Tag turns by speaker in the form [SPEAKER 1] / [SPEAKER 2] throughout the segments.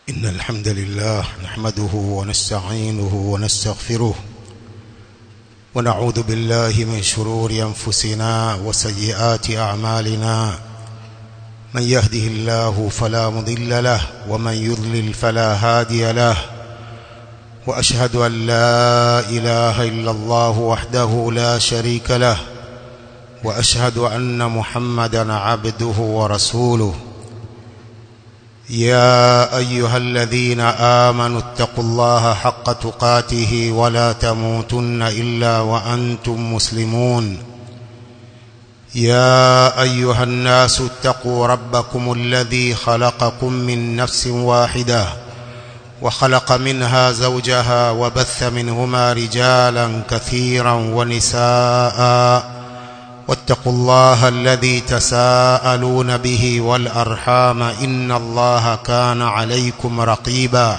[SPEAKER 1] إن الحمد لله نحمده ونستعينه ونستغفره ونعوذ بالله من شرور أنفسنا وسيئات أعمالنا من يهده الله فلا مضل له ومن يضلل فلا هادي له وأشهد أن لا إله إلا الله وحده لا شريك له وأشهد أن محمدا عبده ورسوله يا أيها الذين آمنوا اتقوا الله حق تقاته ولا تموتن إلا وأنتم مسلمون يا أيها الناس اتقوا ربكم الذي خلقكم من نفس واحدة وخلق منها زوجها وبث منهما رجالا كثيرا ونساء واتقوا الله الذي تساءلون به والأرحام إن الله كان عليكم رقيبا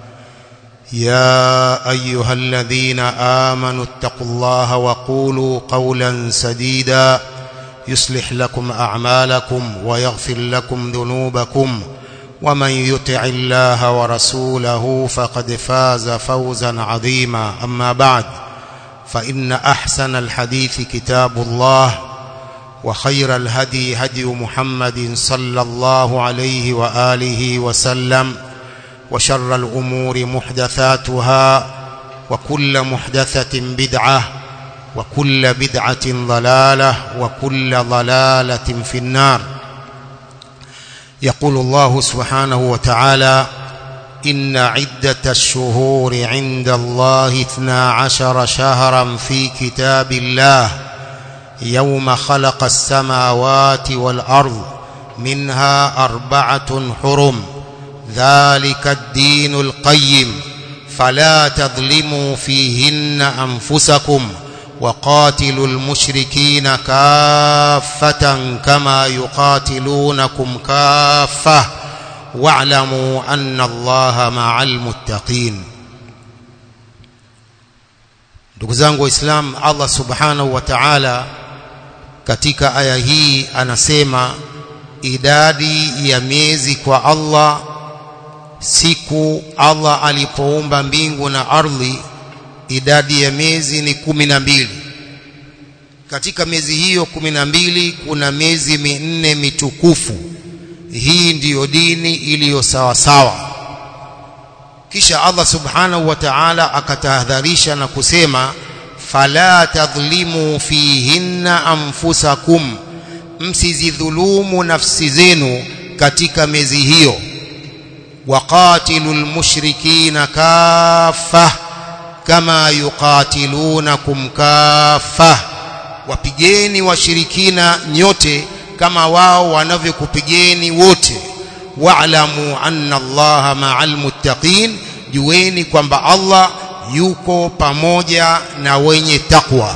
[SPEAKER 1] يا أيها الذين آمنوا اتقوا الله وقولوا قولا سديدا يصلح لكم أعمالكم ويغفر لكم ذنوبكم ومن يطع الله ورسوله فقد فاز فوزا عظيما أما بعد فإن أحسن الحديث كتاب الله وخير الهدي هدي محمد صلى الله عليه وآله وسلم وشر الأمور محدثاتها وكل محدثة بدعة وكل بدعة ضلالة وكل ضلالة في النار يقول الله سبحانه وتعالى إن عدة الشهور عند الله اثنا عشر شهرا في كتاب الله يوم خلق السماوات والأرض منها أربعة حرم ذلك الدين القيم فلا تظلموا فيهن أنفسكم وقاتلوا المشركين كافة كما يقاتلونكم كافة واعلموا أن الله مع المتقين ndugu zangu waislam allah subhanahu wa ta'ala katika aya hii anasema idadi ya miezi kwa allah siku allah alipoumba mbingu na ardhi idadi ya miezi ni kumi na mbili katika miezi hiyo kumi na mbili kuna miezi minne mitukufu hii ndiyo dini iliyo sawa sawa kisha Allah subhanahu wa ta'ala akatahadharisha na kusema fala tadhlimu fihinna anfusakum msizidhulumu nafsi zenu katika miezi hiyo waqatilul mushrikina kaffa kama yuqatilunakum kaffa wapigeni washirikina nyote kama wao wanavyokupigeni wote wa'lamu anna allaha ma'al muttaqin jueni kwamba Allah yuko pamoja na wenye takwa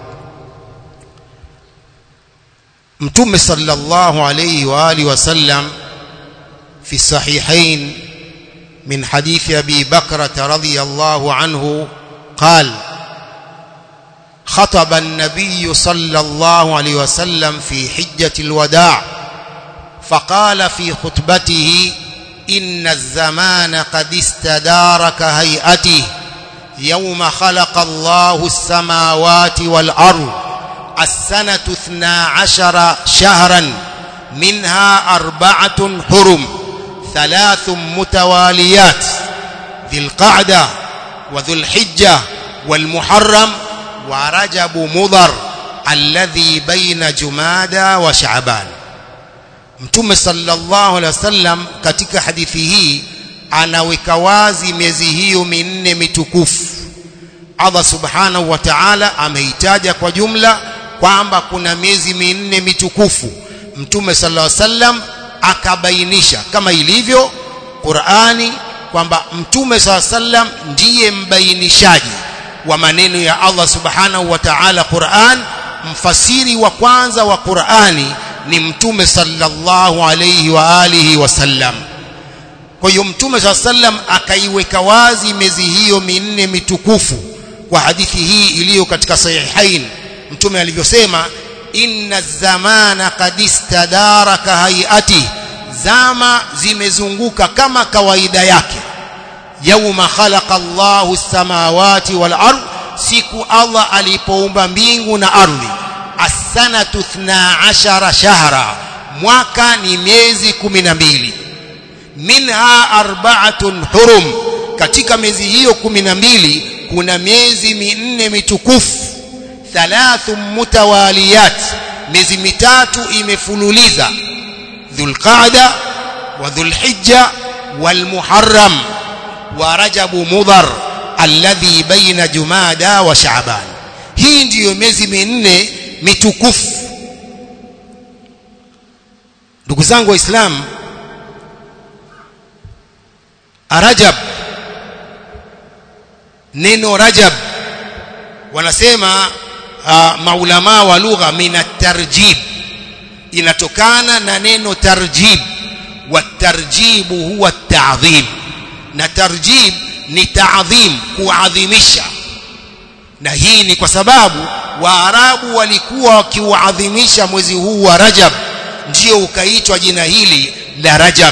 [SPEAKER 1] Mtume sallallahu alayhi wa alihi wasallam fi sahihain min hadith Abi Bakra radhiyallahu anhu قال خطب النبي صلى الله عليه وسلم في حجة الوداع فقال في خطبته إن الزمان قد استدار كهيئته يوم خلق الله السماوات والأرض السنة اثنا عشر شهرا منها أربعة حرم ثلاث متواليات ذي القعدة وذو الحجة والمحرم ورجب مضر الذي بين جمادى وشعبان Mtume sallallahu alaihi wasallam katika hadithi hii anaweka wazi miezi hiyo minne mitukufu. Allah subhanahu wa ta'ala ameitaja kwa jumla kwamba kuna miezi minne mitukufu. Mtume sallallahu alaihi wasallam akabainisha kama ilivyo Qur'ani kwamba Mtume sallallahu alaihi wasallam ndiye mbainishaji wa maneno ya Allah subhanahu wa ta'ala Qur'an, mfasiri wa kwanza wa Qur'ani ni mtume sallallahu alayhi wa alihi wasallam kwa hiyo mtume sallam akaiweka wazi miezi hiyo minne mitukufu kwa hadithi hii iliyo katika sahihain mtume alivyosema inna zamana qad istadara ka hayati zama zimezunguka kama kawaida yake yauma khalaqa Allahu as-samawati wal ard siku Allah alipoumba mbingu na ardhi as-sanatu 12 shahra mwaka ni miezi 12 minha arba'atun hurum katika miezi hiyo 12 kuna miezi minne mitukufu thalathu mutawaliyat miezi mitatu imefululiza dhulqaada wa dhulhijja walmuharram wa rajabu mudhar alladhi baina jumada wa shaaban hii ndiyo miezi minne mitukufu ndugu zangu waislamu rajab neno rajab wanasema uh, maulama wa lugha min tarjib inatokana na neno tarjib wa tarjibu huwa ta'dhim na tarjib ni ta'dhim kuadhimisha na hii ni kwa sababu waarabu walikuwa wakiuadhimisha mwezi huu wa rajab ndio ukaitwa jina hili la rajab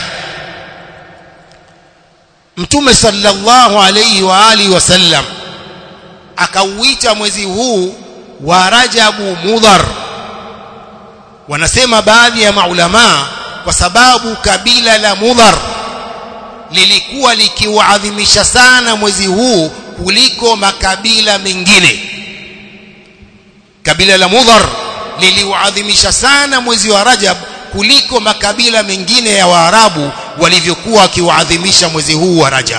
[SPEAKER 1] mtume sallallahu alayhi wa alihi wasallam akauita mwezi huu wa rajabu mudhar wanasema baadhi ya maulama kwa sababu kabila la mudhar lilikuwa likiuadhimisha sana mwezi huu kuliko makabila mengine kabila la mudhar liliuadhimisha sana mwezi wa rajab kuliko makabila mengine ya waarabu walivyokuwa wakiuadhimisha mwezi huu wa rajab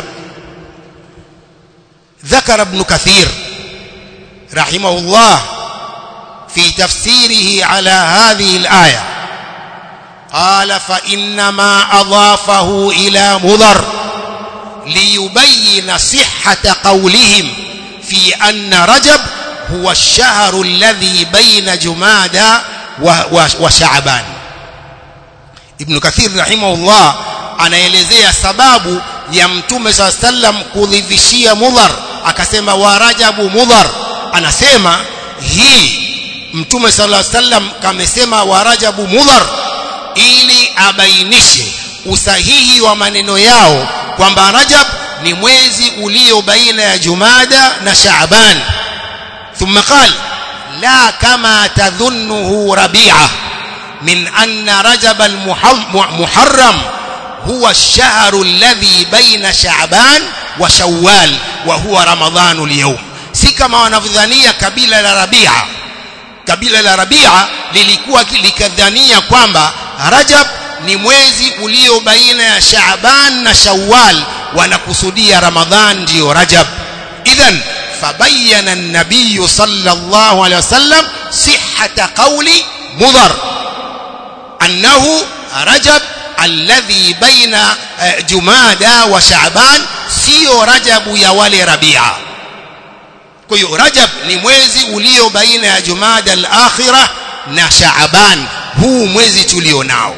[SPEAKER 1] ذكر ابن كثير رحمه الله في تفسيره على هذه الآية قال فإنما أضافه إلى مضر ليبين صحة قولهم في أن رجب هو الشهر الذي بين جمادى وشعبان ابن كثير رحمه الله anaelezea sababu ya mtume saa sallam kudhivishia mudhar akasema wa rajabu mudhar anasema hii mtume sallallahu alaihi wasallam kamesema wa rajabu mudhar ili abainishe usahihi wa maneno yao kwamba rajab ni mwezi ulio baina ya jumada na shaaban ثم قال لا كما تظنه ربيعه من ان رجب المحرم هو الشهر الذي بين شعبان وشوال وهو رمضان اليوم si kama wanavyodhania kabila la Rabia kabila la Rabia lilikuwa likadhania kwamba Rajab ni mwezi ulio baina ya Shaaban na Shawwal wanakusudia Ramadhan ndio Rajab idhan fabayyana an-nabiy sallallahu alayhi wasallam sihhata qawli mudhar annahu Rajab alladhi baina jumada wa shaaban sio rajabu ya wale rabia kwa hiyo rajab ni mwezi ulio baina ya jumada al-akhirah na shaaban huu mwezi tulio nao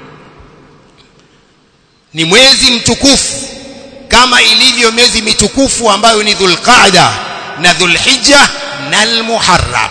[SPEAKER 1] ni mwezi mtukufu kama ilivyo miezi mitukufu ambayo ni dhulqaada na dhulhijja na al-muharram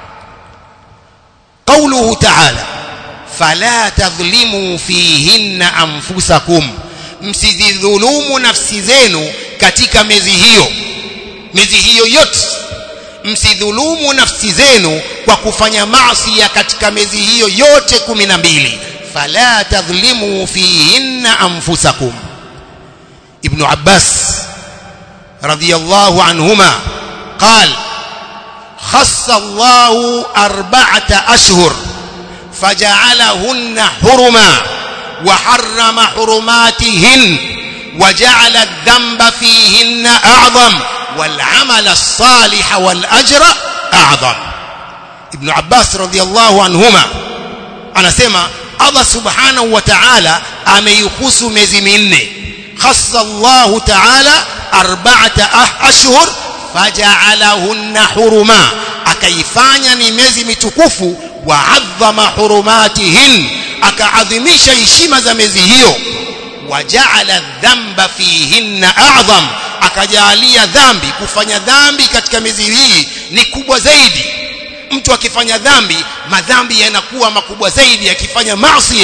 [SPEAKER 1] قوله تعالى fala tadhlimu fihinna anfusakum msidhulumu nafsi zenu katika miezi hiyo miezi hiyo yote msidhulumu nafsi zenu kwa kufanya maasi katika miezi hiyo yote kumi na mbili fala tadhlimu fihinna anfusakum ibn abbas radiyallahu anhuma قال خص الله أربعة أشهر فجعلهن حرما وحرم حرماتهن وجعل الذنب فيهن أعظم والعمل الصالح والأجر أعظم ابن عباس رضي الله عنهما أنا سمع الله سبحانه وتعالى أميخص مزمين خص الله تعالى أربعة أشهر فجعلهن حرما akaifanya ni miezi mitukufu waadhama hurumatihin akaadhimisha heshima za miezi hiyo wajaala dhamba fihinna a'zam akajalia dhambi kufanya dhambi katika miezi hii ni kubwa zaidi mtu akifanya dhambi madhambi yanakuwa makubwa zaidi akifanya maasiya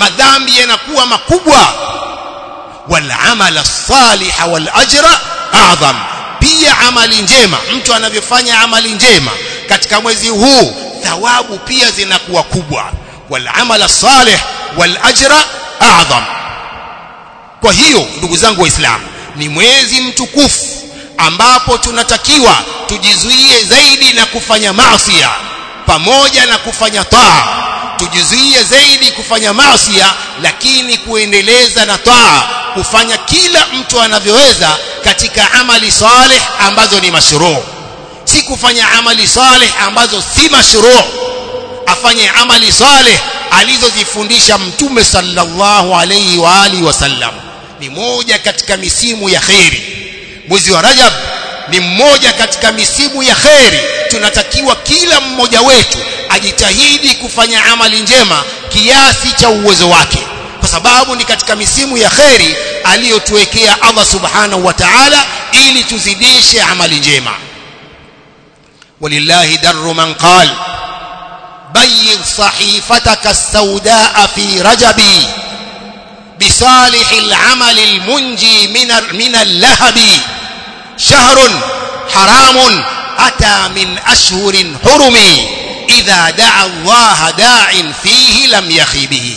[SPEAKER 1] madhambi yanakuwa makubwa wal amala salih wal ajra a'zam pia amali njema mtu anavyofanya amali njema katika mwezi huu thawabu pia zinakuwa kubwa wal amala salih wal ajra a'zam kwa hiyo ndugu zangu waislamu ni mwezi mtukufu ambapo tunatakiwa tujizuie zaidi na kufanya maasi pamoja na kufanya taa tujizuie zaidi kufanya maasi lakini kuendeleza na taa kufanya kila mtu anavyoweza katika amali saleh ambazo ni mashruu si kufanya amali saleh ambazo si mashruu afanye amali saleh alizozifundisha mtume sallallahu alayhi wa alihi wasallam ni moja katika misimu ya kheri mwezi wa Rajab ni mmoja katika misimu ya kheri tunatakiwa kila mmoja wetu ajitahidi kufanya amali njema kiasi cha uwezo wake kwa sababu ni katika misimu ya kheri aliyotuwekea Allah subhanahu wa ta'ala ili tuzidishe amali njema walillahi darru man qal bayyid sahifataka as-saudaa fi rajabi بصالح العمل المنجي من من اللهب شهر حرام أتى من أشهر حرم إذا دعا الله داع فيه لم يخبه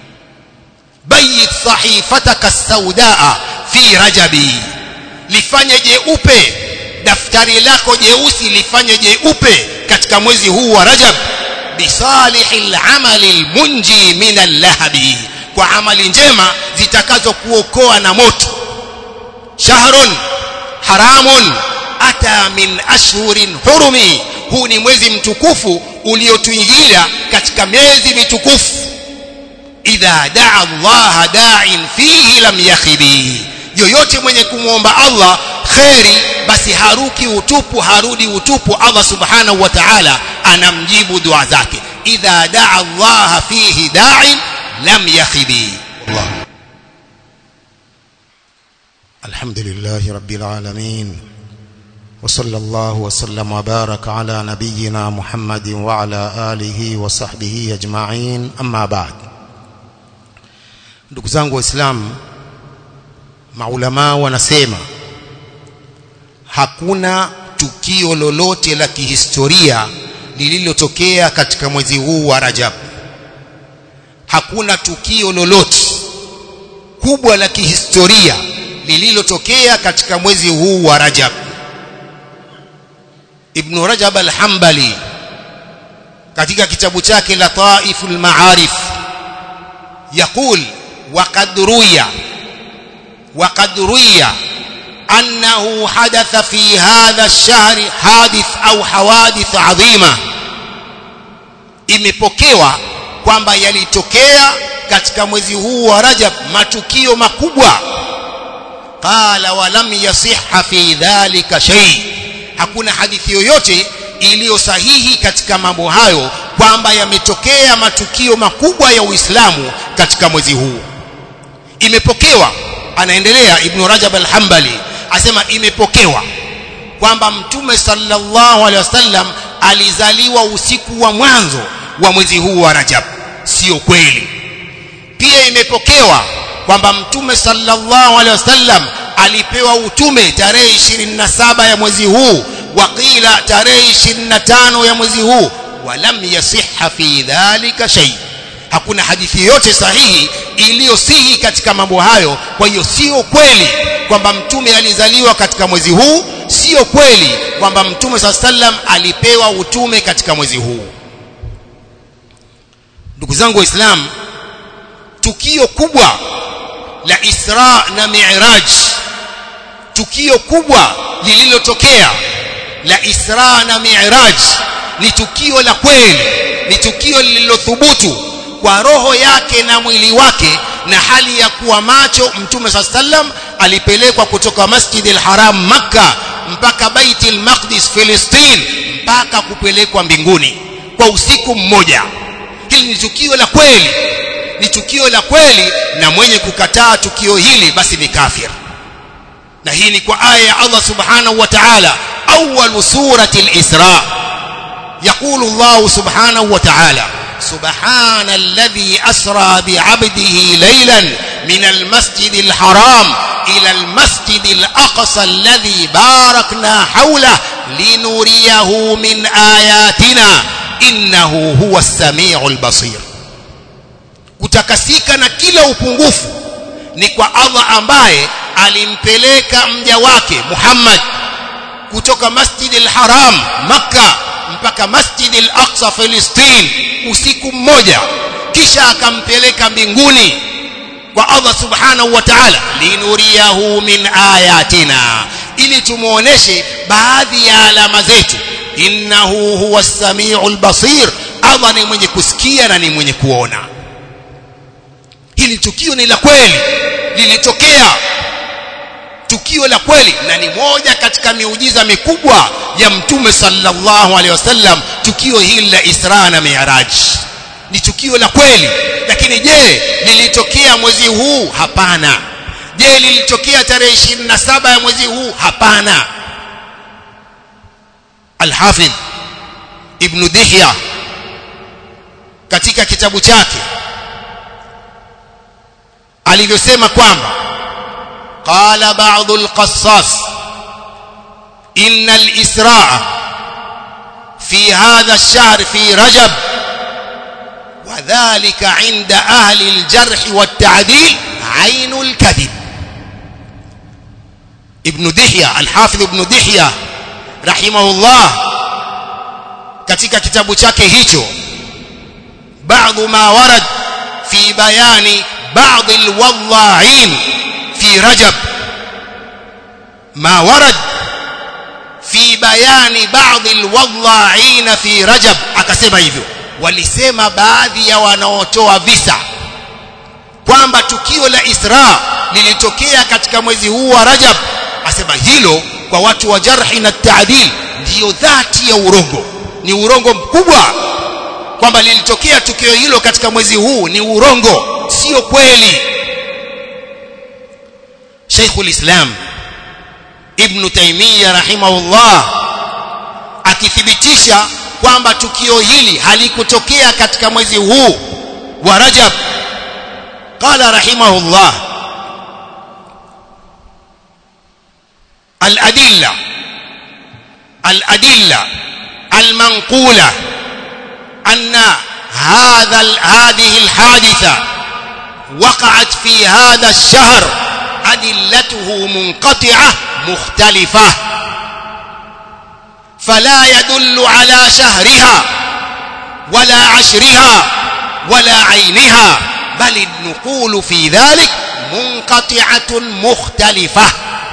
[SPEAKER 1] بيت صحيفتك السوداء في رجب lifanye jeupe daftari lako jeusi lifanye jeupe katika mwezi huu wa Rajab bisalihil amali almunji min allahabi kwa amali njema zitakazokuokoa na moto shahrun haramun ata min ashhurin hurumi huu ni mwezi mtukufu uliotuingia katika miezi mitukufu idha daa Allah da'in fihi lam yakhibi yoyote mwenye kumwomba Allah kheri basi haruki utupu harudi utupu Allah subhanahu wa ta'ala anamjibu dua zake idha daa Allah fihi da'in لم يخب الله
[SPEAKER 2] الحمد لله رب العالمين وصلى الله وسلم وبارك على نبينا محمد وعلى آله وصحبه أجمعين أما بعد ndugu zangu waislamu maulamaa wanasema hakuna tukio lolote la kihistoria lililotokea katika mwezi huu wa Rajab hakuna tukio lolote kubwa la kihistoria lililotokea katika mwezi huu wa Rajab Ibn Rajab al-Hanbali katika kitabu chake la Taiful Ma'arif يقول وقد روي وقد روي أنه حدث في هذا الشهر حادث أو حوادث عظيمة imepokewa kwamba yalitokea katika mwezi huu wa Rajab matukio makubwa qala wa lam yasihha fi dhalika shay hakuna hadithi yoyote iliyo sahihi katika mambo hayo kwamba yametokea matukio makubwa ya Uislamu katika mwezi huu imepokewa anaendelea Ibn Rajab al-Hanbali asema imepokewa kwamba mtume sallallahu alaihi wasallam alizaliwa usiku wa mwanzo wa mwezi huu wa Rajab sio kweli pia imepokewa kwamba mtume sallallahu alaihi wasallam alipewa utume tarehe 27 ya mwezi huu waqila tarehe 25 ya mwezi huu walam yasihha fi dhalika shay hakuna hadithi yote sahihi iliyosihi katika mambo hayo kwa hiyo sio kweli kwamba mtume alizaliwa katika mwezi huu sio kweli kwamba mtume sallam alipewa utume katika mwezi huu ndugu zangu waislamu tukio kubwa la Isra na Mi'raj tukio kubwa lililotokea la Isra na Mi'raj ni tukio la kweli ni tukio lililothubutu kwa roho yake na mwili wake na hali ya kuwa macho mtume sallam alipelekwa kutoka Masjid al-Haram Makka mpaka Bait al-Maqdis Palestine mpaka kupelekwa mbinguni kwa usiku mmoja hili ni tukio la kweli ni tukio la kweli na mwenye kukataa tukio hili basi ni kafir na hii ni kwa aya ya Allah subhanahu wa ta'ala awwal surati al-Isra يقول الله سبحانه وتعالى سبحان الذي أسرى بعبده ليلا من المسجد الحرام إلى المسجد الأقصى الذي باركنا حوله لنريه من آياتنا إنه هو السميع البصير kutakasika na kila upungufu ni kwa Allah ambaye alimpeleka mja wake Muhammad kutoka Masjid al-Haram Makka mpaka Masjid al-Aqsa Palestine usiku mmoja kisha akampeleka mbinguni kwa Allah subhanahu wa ta'ala linuriyahu min ayatina ili tumuoneshe baadhi ya alama zetu innahu huwa as-sami'ul basir Allah ni mwenye kusikia na ni mwenye kuona hili tukio ni la kweli lilitokea tukio la kweli na ni moja katika miujiza mikubwa ya mtume sallallahu alaihi wasallam tukio hili la Isra na Mi'raj ni tukio la kweli lakini je lilitokea mwezi huu hapana je lilitokea tarehe 27 ya mwezi huu hapana Al-Hafidh Ibn Dihya katika kitabu chake alivyosema kwamba قال بعض القصاص إن الإسراء في هذا الشهر في رجب وذلك عند أهل الجرح والتعديل عين الكذب ابن دحية الحافظ ابن دحية رحمه الله katika kitabu chake hicho بعض ما ورد في بيان بعض الوضاعين في رجب ما ورد في بيان بعض الوضاعين في رجب akasema hivyo walisema baadhi ya wanaotoa visa kwamba tukio la Isra lilitokea katika mwezi huu wa Rajab asema hilo kwa watu wa jarhi na taadil ndiyo dhati ya urongo ni urongo mkubwa kwamba lilitokea tukio hilo katika mwezi huu ni urongo sio kweli شيخ الإسلام ابن تيمية رحمه الله akithibitisha kwamba tukio hili halikutokea katika mwezi huu wa Rajab qala rahimahullah al-adilla al-adilla al-manqula anna hadha hadhihi al-haditha وقعت في هذا الشهر أدلته منقطعة مختلفة فلا يدل على شهرها ولا عشرها ولا عينها بل النقول في ذلك منقطعة مختلفة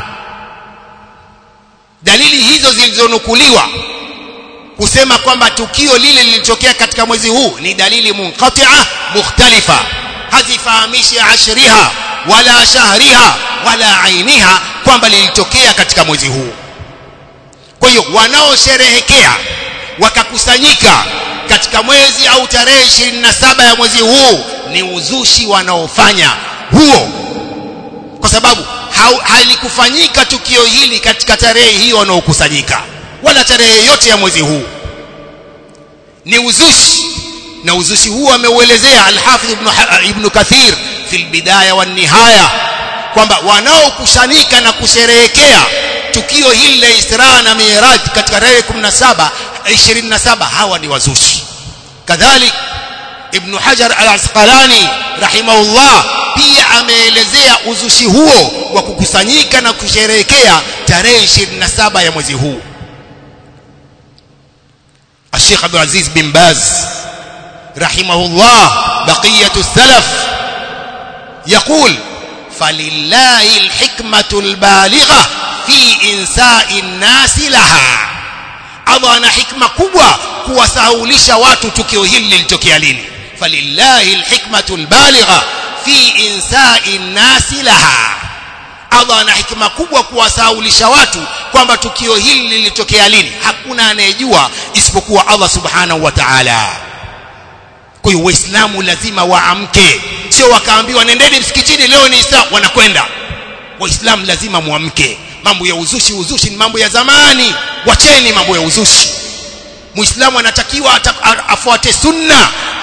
[SPEAKER 2] dalili hizo zilizonukuliwa kusema kwamba tukio lile lilitokea katika mwezi huu ni dalili munqati'a mukhtalifa hazifahamishi ashriha wala shahriha wala ainiha kwamba lilitokea katika mwezi huu kwa hiyo wanaosherehekea wakakusanyika katika mwezi au tarehe 27 ya mwezi huu ni uzushi wanaofanya huo kwa sababu halikufanyika tukio hili katika tarehe hiyo wanaokusanyika wala tarehe yote ya mwezi huu ni uzushi na uzushi huu ameuelezea al-Hafidh ibn, ibn Kathir fi al-Bidaya wa nihaya kwamba wanaokusanyika na kusherehekea tukio hili la Isra na Miraj katika tarehe 17 27 hawa ni wazushi kadhalik Ibn Hajar al-Asqalani rahimahullah pia ameelezea uzushi huo wa kukusanyika na kusherehekea tarehe 27 ya mwezi huu الشيخ عبد العزيز بن باز رحمه الله بقية السلف يقول فلله الحكمة البالغة في إنساء الناس لها أضان حكمة كبوة kuwasahaulisha watu tukio hili lilitokea lini falillahi alhikmatu albaligha fi insai nnasi laha Allah ana hikima kubwa kuwasahaulisha watu kwamba tukio hili lilitokea lini hakuna anayejua isipokuwa Allah subhanahu wa ta'ala kwa hiyo waislamu lazima waamke sio wakaambiwa nendeni msikitini leo ni Isra wanakwenda waislamu lazima muamke mambo ya uzushi uzushi ni mambo ya zamani wacheni mambo ya uzushi muislamu anatakiwa afuate sunna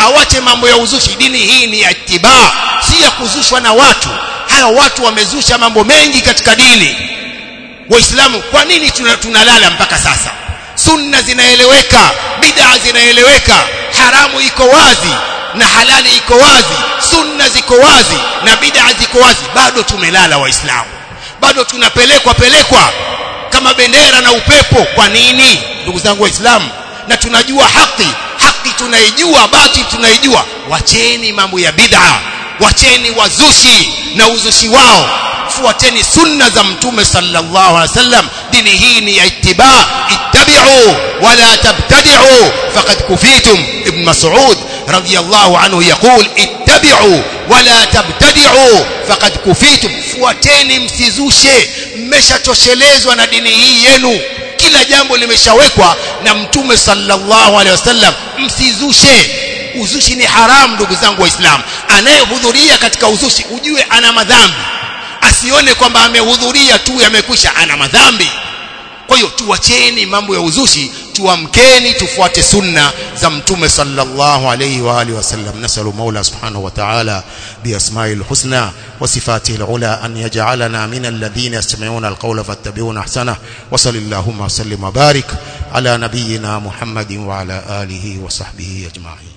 [SPEAKER 2] awache mambo ya uzushi dini hii ni ya itibaa si ya kuzushwa na watu haya watu wamezusha mambo mengi katika dini waislamu kwa nini tunalala mpaka sasa sunna zinaeleweka bid'a zinaeleweka haramu iko wazi na halali iko wazi sunna ziko wazi na bid'a ziko wazi bado tumelala waislamu bado tunapelekwa pelekwa kama bendera na upepo kwa nini ndugu zangu waislamu na tunajua haki haki tunaijua batil tunaijua wacheni mambo ya bid'a wacheni wazushi na uzushi wao fuateni sunna za mtume sallallahu alaihi wasallam dini hii ni ya ittiba ittabi'u wala tabtadi'u faqad kufitum ibn mas'ud radiyallahu anhu yaqul ittabi'u wala tabtadi'u faqad kufitum fuateni msizushe mmeshatoshelezwa na dini hii yenu kila jambo limeshawekwa na mtume sallallahu alaihi wasallam msizushe uzushi ni haramu ndugu zangu waislamu anayehudhuria katika uzushi ujue ana madhambi asione kwamba amehudhuria tu yamekwisha ana madhambi kwa hiyo tuwacheni mambo ya uzushi tuamkeni tufuate sunna za mtume sallallahu alayhi wa alihi wasallam nasalu maula subhanahu wa ta'ala biasma'i alhusna wa sifatihi alula an yaj'alana min alladhina yastami'una alqawla fattabi'una ahsana wa sallallahu wa sallim wa barik ala nabiyyina muhammadin wa ala alihi wa sahbihi ajma'in